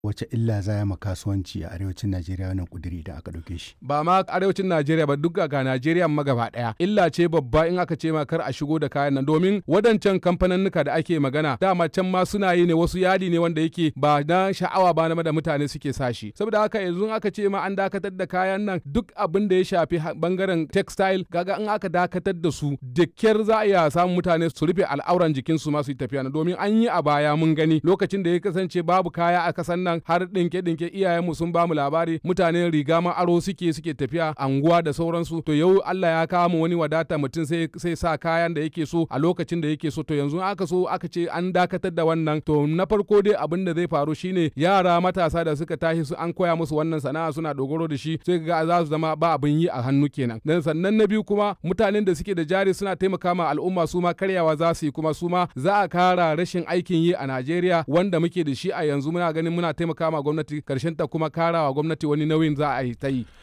wace illa za ya ma kasuwanci a arewacin Najeriya wannan kuduri idan aka ɗauke shi. ba ma arewacin Najeriya ba duk ga Najeriya ma gaba daya illa ce babba in aka ce ma kar a shigo da kayan nan domin wadancan kamfanannuka da ake magana dama can ma suna yi ne wasu yadi ne wanda yake ba na sha'awa ba na da mutane suke sashi saboda haka yanzu aka ce ma an dakatar da kayan nan duk abin da ya shafi bangaren textile gaga in aka dakatar da su da kyar za a iya samun mutane su rufe al'auran jikinsu ma su yi tafiya domin an yi a baya mun gani lokacin da ya kasance babu kaya a kasan nan har dinke dinke iyayenmu sun bamu labari mutane riga ma aro suke suke tafiya anguwa da sauransu to yau Allah ya kawo mu wani wadata mutum sai sai sa kayan da yake so a lokacin da yake so to yanzu aka so aka ce an dakatar da wannan to na farko dai abin da zai faru shine yara matasa da suka tashi su an koya musu wannan sana'a suna dogaro da shi sai ga za su zama ba abin yi a hannu kenan dan sannan na biyu kuma mutanen da suke da jari suna taimaka ma al'umma su ma karyawa za su yi kuma su ma za a kara rashin aikin yi a Najeriya wanda muke da shi a yanzu muna ganin muna taimaka ma gwamnati karshen ta kuma karawa gwamnati wani nauyin za a yi ta yi